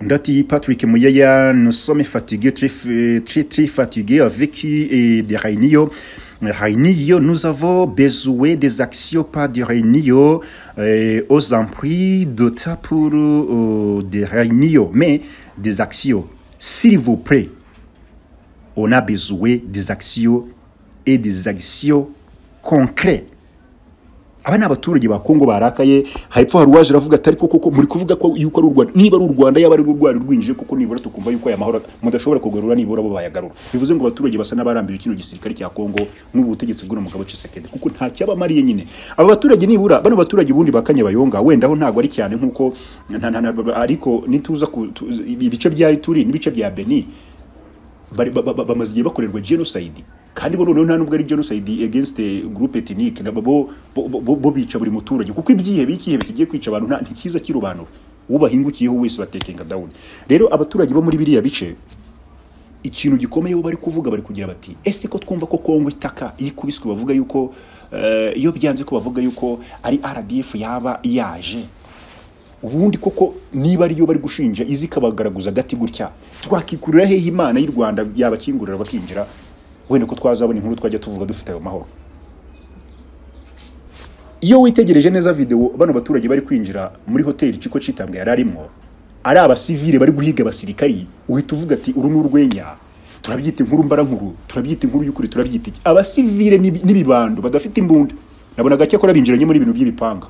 A: undi ati patrick muyaya nusome fatigue tri fatigue avec eh, de réunion réunion nous avons besoin des actions pas de réunion euh, aux empris d'OTA pour euh, des réunions mais des actions s'il vous plaît on a besoin des actions et des actions concrètes aba ni abaturage ba Kongo barakaye hepfo hari uwaje aravuga ati ariko koko muri kuvuga ko yuko ari u Rwanda niba ari u Rwanda yaba ari u Rwanda rwinjije koko nibura tukumva yuko aya mahoro mudashobora kugarura nibura bo bayagarura bivuze ngo abaturage basa n'abarambiwe kino gisirikare cya Kongo n'ubu butegetsi bw'uno mugabo Tshisekedi kuko nta cyabamariye nyine aba baturage nibura bano baturage ubundi bakanye bayonga wenda ho ntago ari cyane nkuko nta- nta- nta- ariko nituza ku tu- ibice bya Ituri n'ibice bya Beni bari- ba- ba- ba- bamaze igihe bakorerwa genocide kandi bo noneho nta nubwo ari genocide against eh, group ethnique nabo bo, bo, bo, bo bica buri muturage kuko ibyihebe icyihebe kigiye kwica abantu nta ntikiza kirobanura uwo bahingukiyeho wese batekenga down rero abaturage bo muri biriya bice ikintu gikomeye bo bari kuvuga bari kugira bati ese ko twumva ko kongo itaka yikubiswe bavuga yuko eh, iyo byanze ko bavuga yuko ari rdf yaba yaje ubundi koko niba ariyo bari gushinja izi ikabagaraguza agati gutya twakikurira hehe imana y'u rwanda yabakingurira bakinjira wenda ko twazabona inkuru twajya tuvuga dufite ayo mahoro iyo witegereje neza videwo bano baturage bari kwinjira muri hoteli Chiko Chitambwe yari arimo ari abasivile bari guhiga abasirikari uhita uvuga ati uru ni urwenya turabyita inkuru mbarankuru turabyita inkuru y'ukuri turabyita iki abasivile ni- n'ibibando badafite imbunda nabona gake ko binjiranye muri ibintu by'ibipanga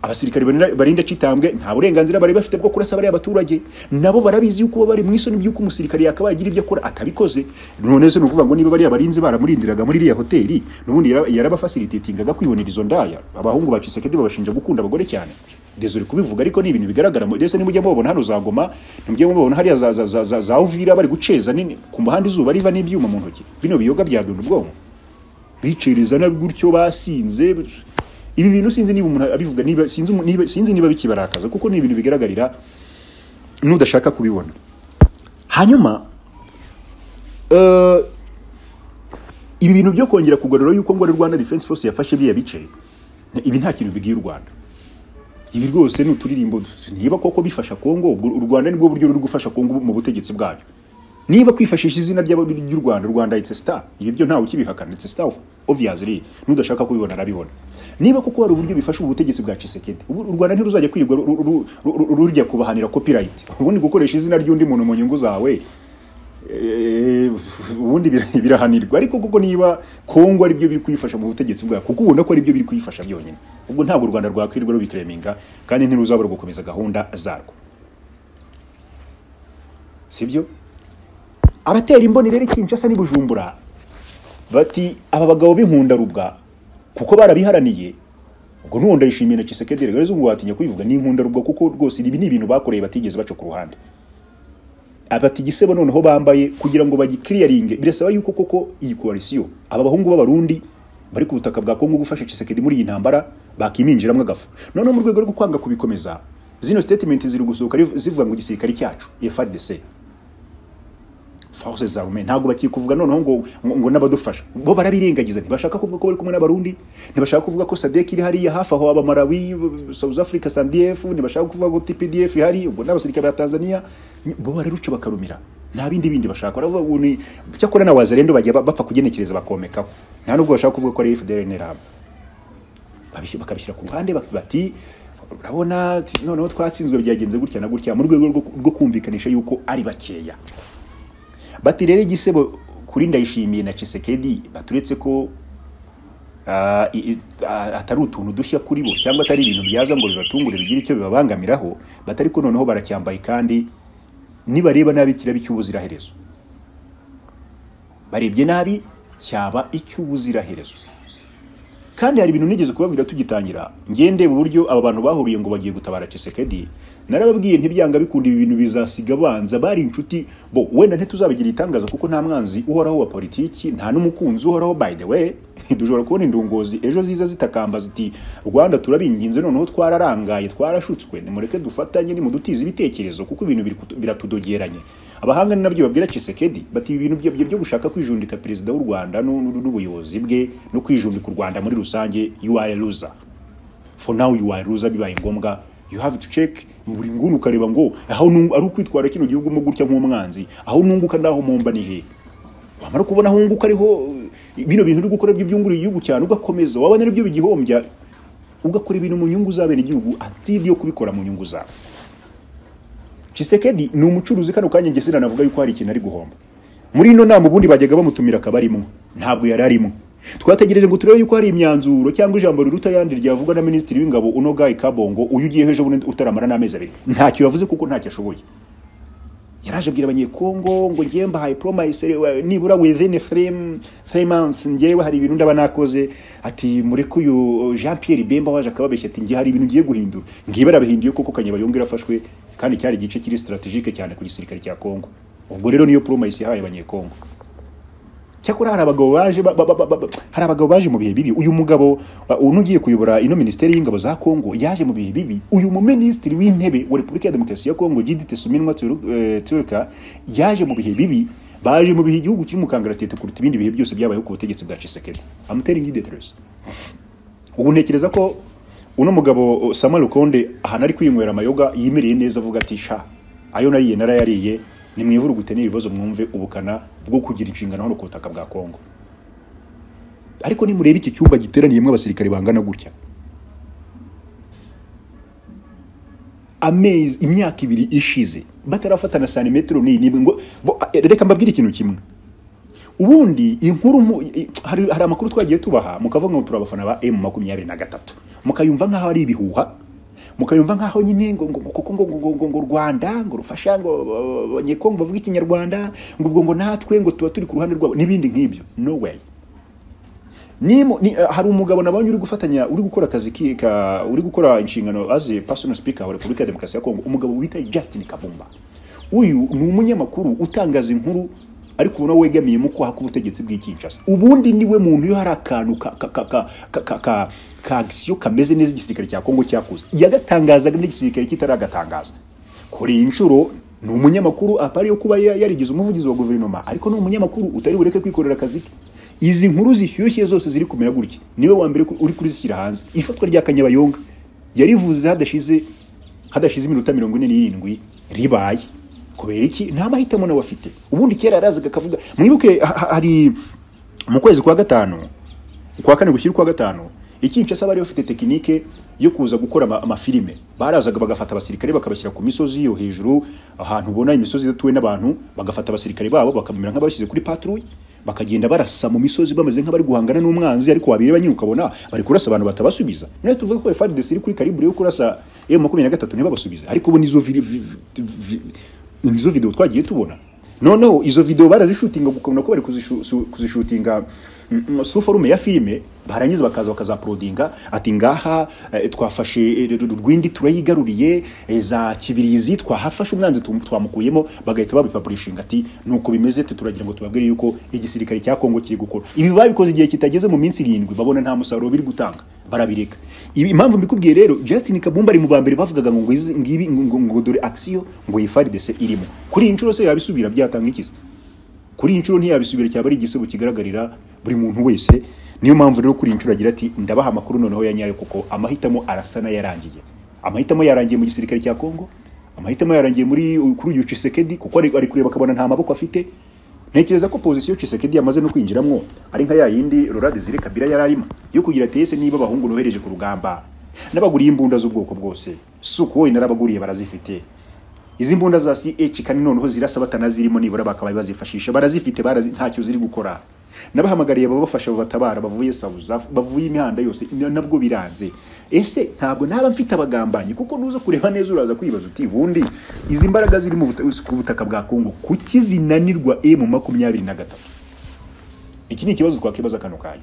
A: abasirikare barinda- barinda citambwe nta burenganzira bari bafite bwo kurasa bariya abaturage nabo barabizi yuko baba bari mu isoni by'uko umusirikare yakabaye agira ibyo akora atabikoze none se ni ukuvuga ngo niba bariya barinzi baramurindiraga muri iriya hoteli n'ubundi yara- yarabafasilitetingaga kwibonera izo ndaya abahungu ba Tshisekedi babashinja gukunda abagore cyane désolé kubivuga ariko ni ibintu bigaragara mu- ndetse nimujya mubabona hano za ngoma nimujya mubabona hariya za, za, za, za, za uvira bari guceza nini ku muhanda izuba riva n'ibyuma mu ntoki bino biyoga byadunda ubwonko bicereza na gutyo basinze ibi bintu sinzi niba umuntu abivuga niba sinzi umu- niba sinzi niba bikibarakaza kuko ni ibintu bigaragarira n'udashaka kubibona hanyuma eh, ibi bintu byo kongera kugarura yuko ngo ari Rwanda Defense Force yafashe biriya bice ibi nta kintu bigiye u Rwanda ibi rwose ni uturirimbo niba koko bifasha Kongo ubwo u Rwanda nibwo buryo ruri gufasha Kongo mu butegetsi bwayo niba kwifashisha izina ry'aba- ry'u Rwanda Rwanda it's a star ibi byo ntawe ukibihakana it's a star obviously n'udashaka kubibona arabibona niba koko hari uburyo bifasha ubutegetsi bwa Tshisekedi ubu u Rwanda ntiruzajya kwirirwa ru- ru- ru- ru- rujya kubahanira copyright ubundi gukoresha izina ry'undi muntu mu nyungu zawe Eh, ubundi bir- birahanirwa ariko kuko niba Kongo ari byo biri kwifasha mu butegetsi bwayo kuko ubona ko ari byo biri kwifasha byonyine ubwo ntabwo u Rwanda rwakwirirwa rubikreminga kandi ntiruzabura gukomeza gahunda zarwo sibyo abatera imboni rero Kinshasa ni Bujumbura bati aba bagabo b'inkundarubwa kuko barabiharaniye ubwo nuwo ndayishimiye na Tshisekedi rero zungu watinya kubivuga ni inkundarubwa kuko rwose ibi ni ibintu bakoreye batigeze baca ku ruhande abati gisebo noneho bambaye kugira ngo bagikiriyaringe birasaba yuko koko iyi koalisiyo aba bahungu b'abarundi bari ku butaka bwa Kongo gufasha Tshisekedi muri iyi ntambara bakiminjiramo agafu noneho mu rwego rwo kwanga kubikomeza zino statement ziri gusohoka riv- zivuga ngo igisirikare cyacu FARDC force zarme ntabwo bakiri kuvuga noneho ngo ngo, ngo n'abadufasha bo barabirengagiza ntibashaka kuvuga ko bari kumwe n'abarundi ntibashaka kuvuga ko sadek iri hariya hafi aho aba Malawi South Africa SANDF ntibashaka kuvuga ko TPDF ihari ubwo n'abasirikare ba Tanzania ni- bo bararuca bakarumira nta bindi bindi bashaka baravuga ngo ni cyakora na wazalendo bajya ba- bapfa kugenekereza bakomekaho nta nubwo bashaka kuvuga ko ari FDLR n'Iram babisi- bakabishyira ku ruhande bak- bati urabona t- noneho twatsinzwe byagenze gutya na gutya mu rwego rwo- rwo kumvikanisha yuko ari bakeya bati rero igisebo kuri ndayishimiye na Tshisekedi baturetse ko ah, i- i- ah, atari utuntu dushya kuri bo cyangwa atari ibintu byaza ngo bibatungure bigire icyo bibabangamiraho batari ko noneho baracyambaye kandi nibareba nabi kiraba icy'ubuziraherezo barebye nabi cyaba icy'ubuziraherezo kandi hari ibintu nigeze kubabwira tugitangira ngende mu buryo aba bantu bahuriye ngo bagiye gutabara Tshisekedi narababwiye ntibyanga bikunda ibi bintu bizasiga banza bari inshuti bo wenda ntituzabigira itangaza kuko nta mwanzi uhoraho wa politiki nta n'umukunzi uhoraho by the way dushobora kubona indongozi ejo ziza zitakamba ziti Rwanda turabinginze noneho twararangaye twarashutswe nimureke dufatanye nimudutize ibitekerezo kuko ibintu biri kutu- biratudogeranye abahanga ni nabyo babwira Tshisekedi bati ibi bintu bye bye byo gushaka kwijundika perezida w'u Rwanda n'u- n'u- n'ubuyobozi bwe no kwijundika u Rwanda muri rusange you are a loser for now you are a loser bibaye ngombwa you have to check buri nguni ukareba ngo aho nungu- ari ukwitwara kino gihugu mo gutya nk'umwanzi aho nunguka ndaho mpomba ni hehe wamara kubona aho unguka ariho uh, bino bintu uri gukora by'ibyungurira igihugu cyane ugakomeza wabona aribyo bigihombya ugakora ibintu mu nyungu z'abene igihugu atidi yo kubikora mu nyungu zawe Chisekedi ni umucuruzi kano kanya njye sinanavuga yuko hari ikintu ari guhomba muri ino nama ubundi bajyaga bamutumira akabarimo ntabwo yari arimo twategereje ngo turebe yuko hari imyanzuro cyangwa ijambo riruta ayandi ryavugwa na minisitiri w'ingabo uno Guy kabongo uyu ugiye ejo bundi utaramara n'amezi abiri ntacyo yavuze kuko ntacyo ashoboye yaraje abwira abanyekongo ngo ngiye mbahaye promise eh, nibura within frame three months ngewe hari ibintu ndaba nakoze ati mureke uyu Jean Pierre Bemba waje akababeshya ati ngiye hari ibintu ngiye guhindura ngiye barabihinduye kuko Kanyeba yongera afashwe kandi cyari igice kiri strategique cyane ku gisirikare cya Kongo ubwo rero niyo promise yahaye abanyekongo cyakora hari abagabo baje ba- ba- ba- ba- ba- hari abagabo baje mu bihe bibi uyu mugabo uh, uno ugiye kuyobora ino minisiteri y'ingabo za Kongo yaje mu bihe bibi uyu mu minisitiri w'intebe wa Repubulika ya Demokarasi ya Kongo Judith Suminwa Tsuru- eh, Tsurika yaje mu bihe bibi baje mu bihe igihugu kiri mu kangaratete kuruta ibindi bihe byose byabayeho ku butegetsi bwa Tshisekedi I'm telling you the truth ubu ntekereza ko uno mugabo uh, Samuel Konde ahantu ari kwinywera amayoga yimereye neza avuga ati sha ayo nariye narayariye ni mwivurugute n'ibibazo mwumve ubukana bwo kugira inshingano hano ku butaka bwa Kongo ariko nimureba iki cyumba giteraniyemo abasirikare bangana gutya amezi imyaka ibiri ishize batarafatana santimetero n'iyi n'imwe ngo bo- reka mbabwire ikintu kimwe ubundi inkuru mu- i- i- hari, hari amakuru twagiye tubaha mukavuga ngo turabafana ba M makumyabiri na gatatu mukayumva nk'aho ari ibihuha mukayumva nk'aho nyine ngo ngo- ngo- kuko ngo ngo ngo- ngo- ngo u Rwanda ngo rufasha ngo uh, abanyekongo bavuga ikinyarwanda ngo ubwo ngo natwe ngo tuba turi ku ruhande rwabo n'ibindi nk'ibyo no way ni, mu- ni, uh, hari umugabo nabonye uri gufatanya uri gukora akazi ki- ka uri gukora inshingano as a personal speaker wa Repubulika ya Demokarasi ya Kongo umugabo wita Justin Kabumba uyu ni umunyamakuru utangaza inkuru ariko ubona wegamiyemo kwaha k'ubutegetsi bw'i Kinshasa ubundi niwe muntu iyo hari akantu ka ka ka ka ka ka ka ka agisiyo kameze neza igisirikare cya Kongo cyakuze yagatangazaga n'igisirikare kitaragatangaza kuri iyi nshuro ni umunyamakuru apari yo kuba ya- yarigize umuvugizi wa guverinoma ariko ni umunyamakuru utari bureke kwikorera akazi ke izi nkuru zishyushye zose ziri kumera gutya niwe wa mbere ku- uri kurizishyira hanze ifatwa rya kanyabayonga yarivuze hadashize hadashize iminota mirongo ine n'irindwi ribaye kubera iki nta mahitamo nawe afite ubundi kera yarazaga akavuga mwibuke ha- ha- hari mu kwezi kwa gatanu kwa kane gushyira ukwa gatanu ikinshasa bari bafite tekinike yo kuza gukora ama- amafilime barazaga bagafata abasirikare bakabashyira ku misozi yo hejuru ahantu ubona imisozi idatuwe n'abantu bagafata abasirikare babo bakamera nk'abashyize kuri patrouille bakagenda barasa mu misozi bameze nk'abari guhangana n'umwanzi ariko wabireba nyine ukabona bari kurasa abantu batabasubiza none tuvuga ko FARDC iri kuri karibure yo kurasa M makumyabiri na gatatu ntibabasubize ariko ubu nizo viri- vi- vi- vi- nizo video twagiye tubona noneho izo video barazishutinga ukabona ko bari kuzishu- su- kuzishutinga mm, mm, su forume ya filime barangiza bakaza bakazaporodinga ati ngaha eh, twafashe eh, Ru- Ru- rwindi turayigaruriye eh, za kibirizi twahafashe umwanzi tum- twamukuyemo bagahita babipapurishinga ati nuko bimeze twe turagira ngo tubabwire yuko igisirikare cya Kongo kiri gukora ibi babikoze igihe kitageze mu minsi irindwi babona nta musaruro biri gutanga barabireka ibi impamvu mbikubwiye rero Justin Kabumba ari mu ba mbere bavugaga ngo izi- ngibi ngo- ngo ngo dore action ngo yifaridese irimo kuri iyi nshuro se yabisubira byatanga ikiza kuri iyi nshuro ntiyabisubira cyaba ari igisibo kigaragarira buri muntu wese niyo mpamvu rero kuri iyi nshuro agira ati ndabaha amakuru noneho ya nyayo kuko amahitamo arasa n'ayarangiye amahitamo yarangiye mu gisirikare cya Kongo amahitamo yarangiye muri kuri uyu Tshisekedi kuko ari ari kureba akabona nta maboko afite ntekereza ko pozisiyo Tshisekedi yamaze no kwinjiramwo ari nka ya yindi Laurent ziri Kabila yari arimo yo kugira ati ese niba abahungu nohereje ku rugamba nabaguriye imbunda z'ubwoko bwose si uko wowe narabaguriye barazifite izi mbunda za CH kandi noneho zirasa batanazirimo nibura bakabaye bazifashisha barazifite barazi ntacyo ziri gukora nabahamagariye ababafasha babatabara bavuye South Af- bavuye imihanda yose na- nabwo biranze ese ntabwo naba mfite abagambanyi kuko nuza kureba neza uraza kwibaza uti bundi izi mbaraga ziri mu buta- ku butaka bwa Kongo kuki zinanirwa M makumyabiri na gatatu iki ni ikibazo twakibaza kano kanya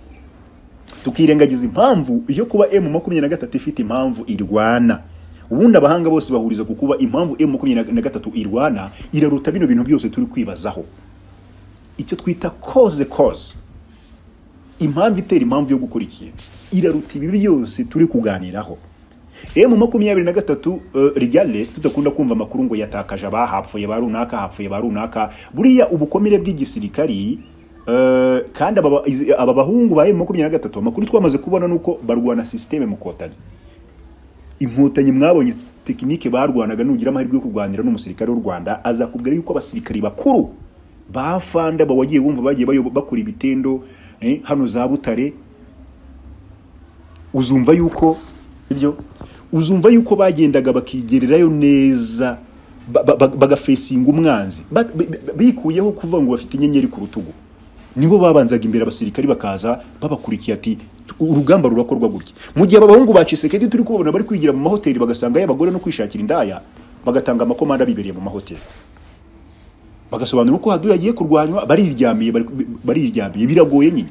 A: tukirengagiza impamvu yo kuba M makumyabiri na gatatu ifite impamvu irwana ubundi abahanga bose bahuriza ku kuba impamvu M makumyabiri na gatatu irwana iraruta bino bintu byose turi kwibazaho icyo twita cause cause impamvu itera impamvu yo gukora ikintu iraruta ibi byose turi kuganiraho emu makumyabiri na gatatu regalesi tudakunda kumva amakuru ngo yatakaje abahapfuye ba runaka hapfuye ba runaka buriya ubukomere bw'igisirikari eh, kandi aba ba- izi- aba bahungu ba emu makumyabiri na gatatu amakuru twamaze kubona ni uko barwana sisiteme mu kotanyi inkotanyi mwabonye tekinike barwanaga nugira amahirwe yo kurwanira n'umusirikare w'u Rwanda azakubwira yuko abasirikari bakuru bafanda bawagiye bumva bagiye bayoba- bakora ibitendo eh, hano za Butare uzumva yuko ibyo uzumva yuko bagendaga bakigererayo neza ba- ba- ba- bagafesinga umwanzi Ba- bi- bi- bikuyeho kuvuga ngo bafite inyenyeri ku rutugu nibo babanzaga imbere abasirikari bakaza babakurikiye ati urugamba rurakorwa gutya mu gihe aba bahungu ba Chisekedi turi kubabona bari kwigira mu mahoteli bagasangayo abagore no kwishakira indaya bagatanga amakomanda bibereye mu mahoteli bagasobanura uko haduye agiye kurwanywa bariryamiye bariryamiye biragoye nyine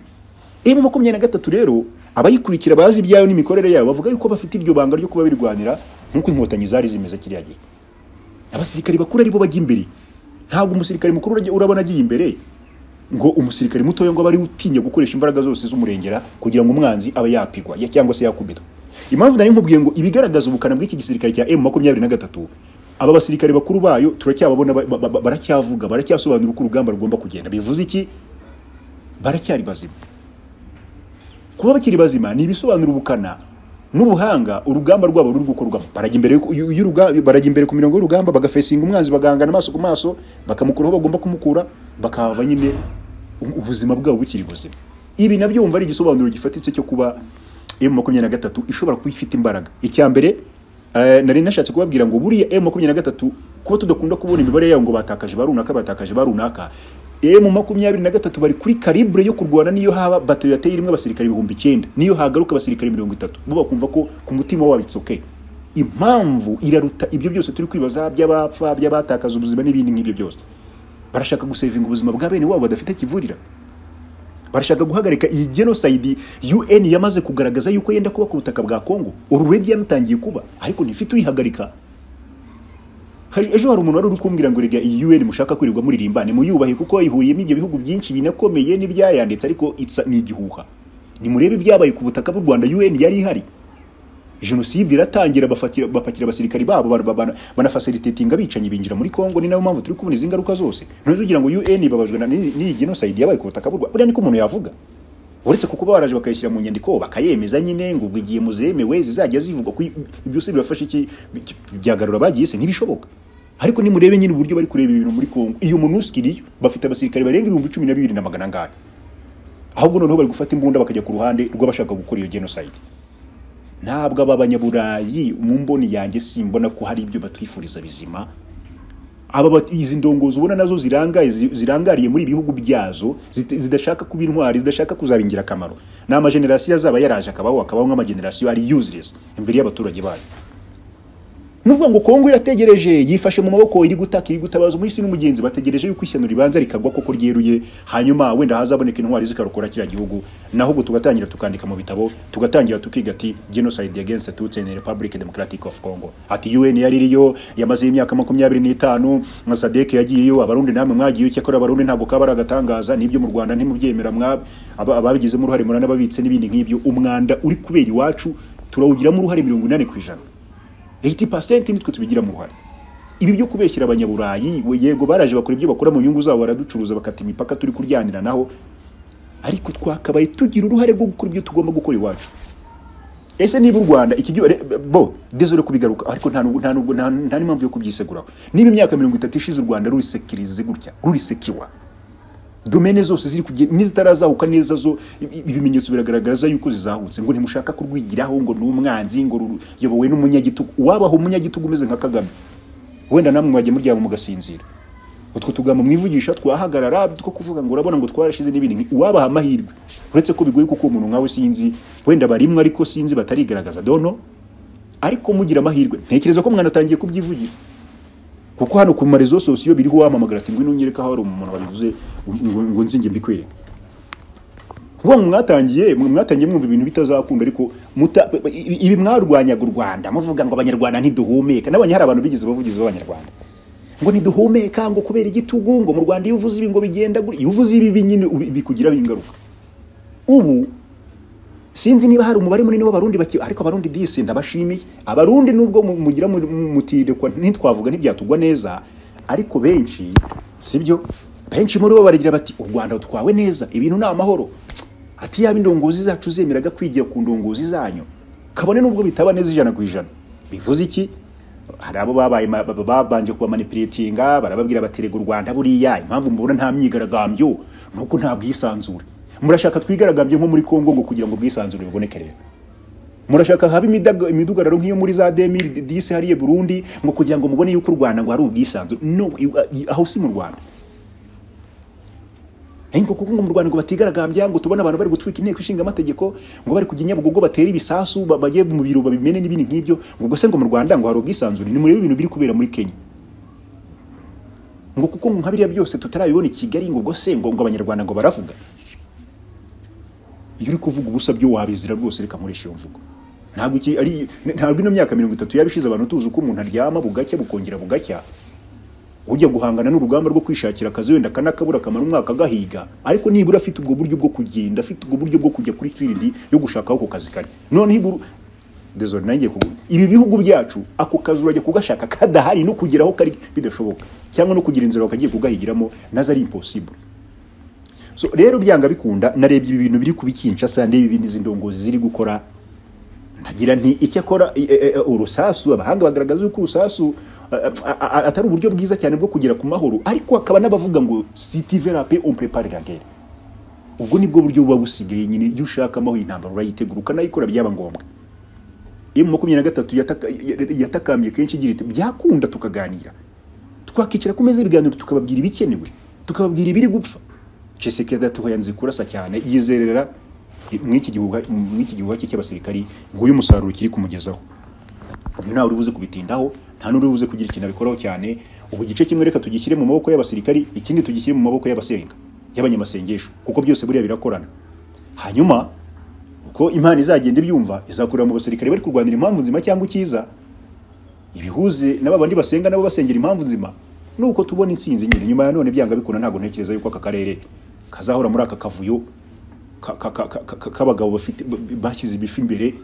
A: emu makumyabiri na gatatu rero abayikurikira bazi ibyayo n'imikorere yabo bavuga yuko bafite iryo banga ryo kuba birwanira nk'uko inkotanyi zari zimeze kiriya gihe abasirikari bakuru aribo bajya imbere ntabwo umusirikare mukuru urabona agiye imbere ngo umusirikare mutoya ngo aba ari utinya gukoresha imbaraga zose z'umurengera kugira ngo umwanzi abe yapigwa ya cyangwa se yakubitwa impamvu nari nkubwiye ngo ibigaragaza ubukana bw'iki gisirikare cya emu makumyabiri na gatatu aba basirikare bakuru bayo turacyababona baracyavuga baracyasobanura uko urugamba rugomba kugenda bivuze iki baracyari bazima kuba bakiri bazima ni ibisobanura ubukana n'ubuhanga urugamba rwabo ruri gukorwamo barajya imbere barajya imbere ku mirongo y'urugamba bagafesinga umwanzi bagahangana amaso ku maso bakamukura aho bagomba kumukura bakahava nyine ubuzima bwabo bukiri buzima ibi nabyo wumva ari igisobanuro gifatitse cyo kuba emu makumyabiri na gatatu ishobora kuba ifite imbaraga icya mbere nari nashatse kubabwira ngo buriya emu makumyabiri na gatatu kuba tudakunda kubona imibare yawo ngo batakaje ba runaka batakaje ba runaka emu makumyabiri na gatatu bari kuri calibre yo kurwana niyo haba bato yateye irimo abasirikare ibihumbi icyenda niyo hagaruka abasirikare mirongo itatu bo bakumva ko ku mutima wabo it's okay impamvu iraruta ibyo byose turi kwibaza by'abapfa by'abatakaza ubuzima n'ibindi nk'ibyo byose barashaka gusevinga ubuzima bwa bene wabo badafite kivurira barashaka guhagarika iyi genocide UN yamaze kugaragaza yuko yenda kuba ku butaka bwa Congo already yamutangiye kuba ariko ntifite uyihagarika ejo hari umuntu wari uri kumbwira ngo rega iyi UN mushaka kwirirwa muririmbane muyubahe kuko ihuriyemo ibyo bihugu byinshi binakomeye n'ibyayanditse ariko itsa ni igihuha nimurebe ibyabaye ku butaka bw'u Rwanda UN yari ihari jenoside iratangira bapakira abasirikari babo banafasilitatinga abicanyi binjira muri Congo ni nayo mpamvu turi kubona izi ngaruka zose none tugira ngo UN babajwe n'iyi genocide yabaye ku butaka bw'u Rwanda buriya niko umuntu yavuga uretse kuko baraje bakayishyira mu nyandiko bakayemeza nyine ngo ubwo igihe muzemewe zizajya zivugwa byose birafasha iki byagarura bagiyese ntibishoboka ariko nimurebe nyine uburyo bari kureba ibintu muri Kongo iyo MONUSCO iriyo bafite abasirikare barenga ibihumbi cumi na bibiri na magana angahe ahubwo noneho bari gufata imbunda bakajya ku ruhande rw'abashaka gukora iyo genocide ntabwo aba banyaburayi mu mboni yanjye simbona ko hari ibyo batwifuriza bizima aba izi ndongozi ubona nazo zirangaye zirangariye muri ibihugu byazo zidashaka kuba intwari zidashaka kuzaba ingirakamaro ni amajenerasiyo azaba yaraje akabaho akabaho nk'amajenerasiyo ari useless imbere y'abaturage bayo nuvuga ngo Kongo irategereje yifashe mu maboko iri gutaka iri gutabaza umwisi n'umugenzi bategereje yuko ishyano ribanza rikagwa koko ryeruye hanyuma wenda hazaboneka intwari zikarokora kiriya gihugu naho ubwo tugatangira tukandika mu bitabo tugatangira tukiga ati genocide against tutsi in republic democratic of congo ati un yari iriyo yamaze imyaka makumyabiri n'itanu nka sadek yagiyeyo abarundi namwe mwagiye cyakora abarundi ntabwo kaba ari agatangaza n'ibyo mu rwanda ntimubyemera ababigizemo uruhare muranababitse n'ibindi nk'ibyo umwanda uri kubera iwacu turawugiramo uruhare mirongo inani ku ijana 80% nitwe tubigiramo uruhare ibi byo kubeshyira abanyaburayi yego baraje bakora ibyo bakora mu nyungu zabo baraducuruza bakata imipaka turi kuryanira naho ariko twakabaye tugira uruhare rwo gukora ibyo tugomba gukora iwacu ese niba u rwanda iki bo désolé kubigaruka ariko nta nta nta n'impamvu yo kubyiseguraho niba imyaka mirongo itatu ishize u rwanda rurisekirize gutya rurisekiwa domene zose ziri kugenda n'izitarazahuka neza zo ibimenyetso biragaragaza yuko zizahutse ngo ntimushaka kurwigiraho ngo ni umwanzi ngo ruyobowe n'umunyagitugu wabaho umunyagitugu umeze nka kagame wenda namwe mwajya muryama mugasinzira utwo tugambo mwivugisha twahagarara two kuvuga ngo urabona ngo twarashize n'ibindi uwabaha amahirwe uretse ko bigoye kuko umuntu nkawe sinzi wenda barimwe ariko sinzi batarigaragaza dono ariko mugira amahirwe ntekereza ko mwanatangiye kubyivugira kuko hano ku marezo sosiyo biriho wamamagara ati ngwino unyereka aho hari umuntu wabivuze ngo nzinge mbikwereka kuba mwatangiye mwatangiye mwumva ibintu bitazakunda ariko ibi mwarwanyaga u Rwanda muvuga ngo abanyarwanda ntiduhumeka nabonye hari abantu bigeze bavugizi b'abanyarwanda ngo ntiduhumeka ngo kubera igitugu ngo mu Rwanda iyo uvuze ibi ngo bigenda iyo uvuze ibi nyine bikugira ingaruka ubu sinzi niba hari umubare munini w'abarundi baki ariko abarundi disi ndabashimiye abarundi nubwo mugira mutirekwa ntitwavuga ntibyatugwa neza ariko benshi sibyo benshi muri bo baragira bati u Rwanda utwawe neza ibintu ni amahoro ati yaba indongozi zacu zemeraga kwigira ku ndongozi zanyu kabone nubwo bitaba neza ijana ku ijana bivuze iki hari abo babaye babanje kuba manipulatinga barababwira bati rega u Rwanda buriya impamvu mubona nta myigaragambyo nuko nta bwisanzure murashaka twigaragambye nko muri Congo ngo kugira ngo ubwisanzure buboneke rero murashaka haba imidugararo nk'iyo muri za 2010 hariye Burundi ngo kugira ngo mubone yuko u Rwanda ngo hari ubwisanzure no aho si mu Rwanda ariko kuko ngo mu Rwanda ngo batigaragambya ngo tubone abantu bari gutwika inteko ishinga amategeko ngo bari kujya Nyabugogo batera ibisasu ba- bajye mu biro babimene n'ibindi nk'ibyo ngo gusa ngo mu Rwanda ngo hari ubwisanzure ni murebe ibintu biri kubera muri Kenya ngo kuko nka biriya byose tutarabibona i Kigali ngo ubwo se ngo ngo abanyarwanda ngo baravuga iyo uri kuvuga ubusa byo wabizira rwose reka nkoresha iyo mvugo ntabwo iki ari ntabwo ino myaka mirongo itatu yabishize abantu tuzi uko umuntu aryama bugacya bukongera bugacya ujya guhangana n'urugamba rwo kwishakira akazi wenda akanakabura akamara umwaka agahiga ariko nibura afite ubwo buryo bwo kugenda afite ubwo buryo bwo kujya kuri firidi yo gushaka aho ako kazi kari noneho iburu Désolé, nanjye kugu- ibi bihugu byacu ako kazi urajya kugashaka kadahari no kugera aho kari bidashoboka cyangwa no kugira inzira wakagiye kugahigiramo nazo ari impossible so rero byanga bikunda narebye ibi bintu biri kubikinshasa ndeba ibi n'izi ndongozi ziri gukora ntagira nti icyo akora i- e- e- urusasu abahanga bagaragaza yuko urusasu a- a- a- a- atari uburyo bwiza cyane bwo kugera ku mahoro ariko hakaba n'abavuga ngo sitiverape on prepare la guerre ubwo nibwo buryo buba busigaye nyine iyo ushaka amahoro intambara urayitegura ukanayikora byaba ngombwa iyo mu makumyabiri na gatatu yataka- y- yatakambye kenshi igira iti byakunda tukaganira twakicara ku meza y'ibiganiro tukababwira ibikenewe tukababwira ibiri gupfa Tshisekedi atuho yanze kurasa cyane yizerera mw'iki gihugu mw'iki gihugu cye cy'abasirikari nguyu umusaruro kiri kumugezaho ubu ntawe uri buze kubitindaho nta n'uri buze kugira ikintu abikoraho cyane ubu igice kimwe reka tugishyire mu maboko y'abasirikari ikindi tugishyire mu maboko y'abasenga y'abanyamasengesho kuko byose buriya birakorana hanyuma uko imana izagenda ibyumva izakurira mu basirikari bari kurwanira impamvu nzima cyangwa icyiza ibihuze n'aba bandi basenga nabo basengera impamvu nzima nuko tubona intsinzi nyine nyuma ya none byanga bikunda ntabwo ntekereza yuko aka karere kazahora muri aka kavuyo ka- ka- ka- ka- ka- k'abagabo bafite b- bashyize ibifu imbere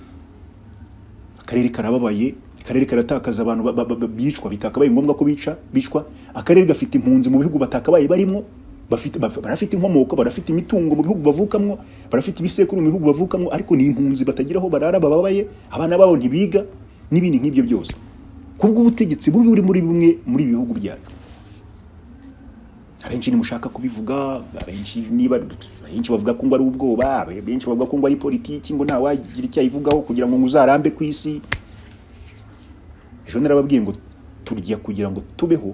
A: akarere karababaye akarere karatakaza abantu ba- ba- ba- bicwa bitakabaye ngombwa ko bica bicwa akarere gafite impunzi mu bihugu batakabaye barimo bafite baf- barafite inkomoko barafite imitungo mu bihugu bavukamwo barafite ibisekuru mu bihugu bavukamwo ariko ni impunzi batagira aho barara bababaye abana babo ntibiga n'ibindi nk'ibyo byose kubw'ubutegetsi bubi buri muri bimwe muri ibi bihugu byacu abenshi ntimushaka kubivuga abenshi niba abenshi bavuga ko ngo ari ubwoba abenshi bavuga ko ngo ari politiki ngo ntawagira icyo ayivugaho kugira ngo uzarambe ku isi ejo narababwiye ngo turya kugira ngo tubeho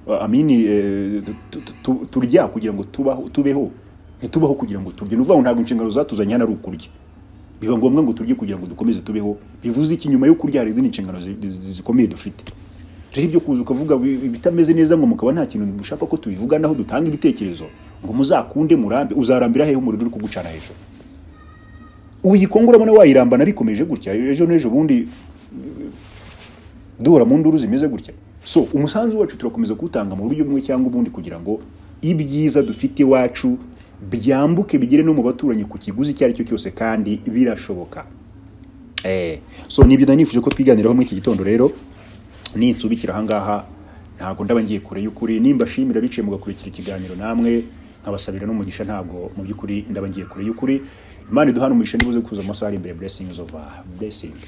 A: Uh, amini eh, tu- tu- tu- turya kugira ngo tubaho tubeho ntitubaho kugira ngo turye ni ukuvuga ngo ntabwo inshingano zatuzanye hano ari ukurya biba ngombwa ngo turye kugira ngo dukomeze tubeho bivuze iki nyuma yo kurya hari izindi nshingano zi- zi- zikomeye dufite rero ibyo kuza ukavuga bi- ibitameze neza ngo mukaba nta kintu mushaka ko tubivuganaho dutanga ibitekerezo ngo muzakunde murambe uzarambira hehe umuriro uri kugucana hejuru uyikongoramo nawe wayirambana bikomeje gutya ejo n'ejo bundi duhora mu nduru zimeze gutya so umusanzu wacu turakomeza kuwutanga mu buryo bumwe cyangwa ubundi kugira ngo ibyiza dufite iwacu byambuke bigere no mu baturanyi ku kiguzi icyo ari cyo cyose kandi birashoboka Eh, so nibyo nari nifuje ko twiganiraho muri iki gitondo rero ninsubikira ahangaha ntabwo ndaba ngiye kure y'ukuri nimba shimira biciye mugakurikira ikiganiro namwe nkabasabira n'umugisha ntabwo mu by'ukuri ndaba ngiye kure y'ukuri imana iduhane umugisha nibuze kuza mu masaha ari imbere blessings of a blessing